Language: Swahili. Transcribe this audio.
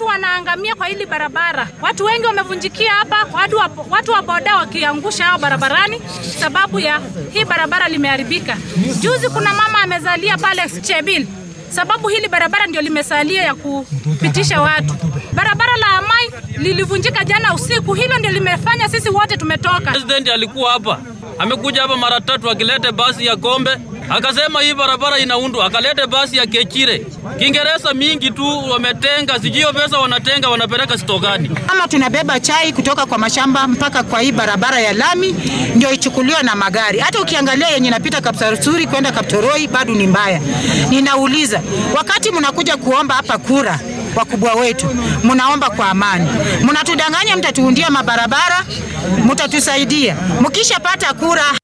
watu wanaangamia kwa hili barabara. Watu wengi wamevunjikia hapa, watu wa, watu wa boda wakiangusha hao barabarani sababu ya hii barabara limeharibika. Juzi kuna mama amezalia pale Chebil sababu hili barabara ndio limesalia ya kupitisha watu. Barabara la Amai lilivunjika jana usiku, hilo ndio limefanya sisi wote tumetoka. President alikuwa hapa, amekuja hapa mara tatu akilete basi ya Kombe, akasema hii barabara inaundwa, akalete basi ya Kechire. Kiingereza mingi tu wametenga, sijui pesa wanatenga wanapeleka stokani. Kama tunabeba chai kutoka kwa mashamba mpaka kwa hii barabara ya lami ndio ichukuliwe na magari. Hata ukiangalia yenye inapita Kapsarusuri kwenda Kaptoroi bado ni mbaya. Ninauliza, wakati mnakuja kuomba hapa kura wakubwa wetu, mnaomba kwa amani, mnatudanganya, mtatuundia mabarabara, mtatusaidia, mkishapata kura